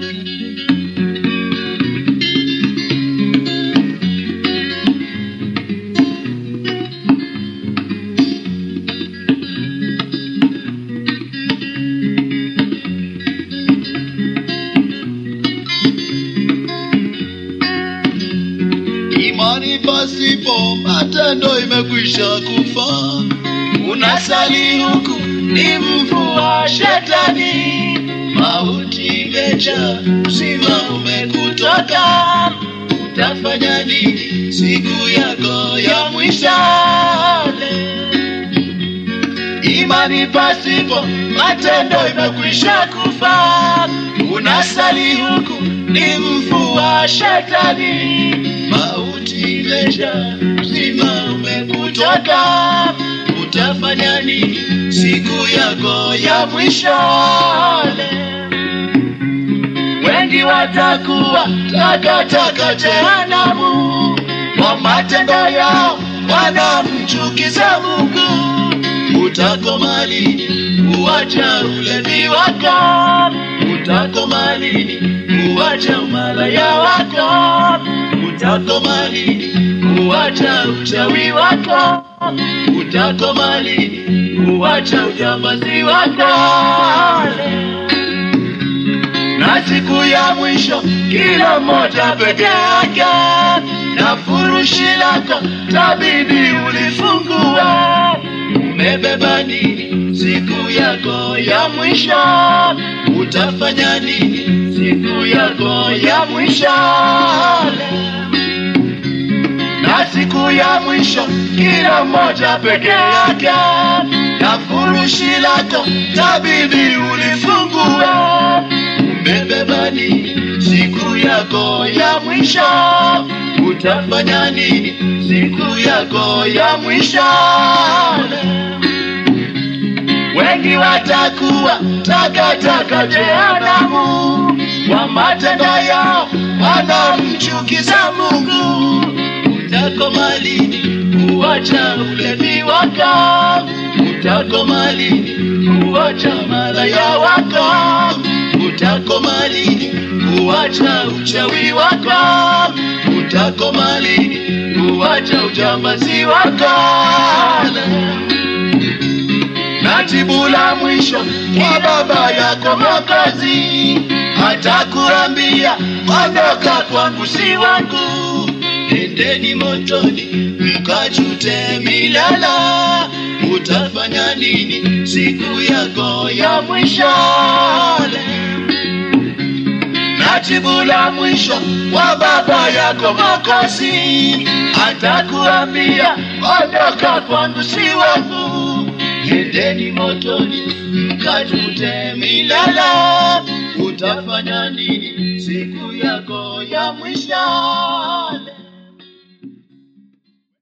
Imani pasipo matendo imekwisha kufa. Unasali huku ni mvua shetani, mauti imejaa, uzima umekutoka. Utafanya nini siku yako ya mwisho? Imani pasipo matendo imekwisha kufa. Unasali huku ni mvua shetani, mauti imejaa, uzima umekutoka. Utafanya nini siku yako ya mwisho? Wengi watakuwa takataka jehanamu, kwa matendo yao wanamchukiza Mungu. Utakoma lini kuacha ulevi wako? Utakoma lini kuacha umalaya wako? Utakoma lini kuacha uchawi wako? Utakoma lini kuacha ujambazi wako? na siku ya mwisho kila mmoja peke yake na furushi lako tabidi ulifungua umebeba nini siku yako ya mwisho utafanya nini siku yako ya mwisho na siku ya mwisho kila mmoja peke yake na furushi lako tabidi ulifungue umebeba nini siku yako ya mwisho utafanya nini siku yako ya mwisho wengi watakuwa takataka jehanamu kwa matendo yao wanamchukiza mungu utakoma lini kuacha ulevi wako utakoma lini kuacha malaya wako utakoma lini kuacha uchawi wako utakoma lini kuacha ujambazi wako na jibu la mwisho kwa baba yako Mwokozi atakuambia ondoka kwangu, si wangu, endeni motoni mkachute milala. Utafanya nini siku yako ya mwisho? na jibu la mwisho kwa baba yako Mwokozi atakuambia ondoka kwangu, si wangu, endeni motoni mkajute milala. Utafanya nini siku yako ya mwisho?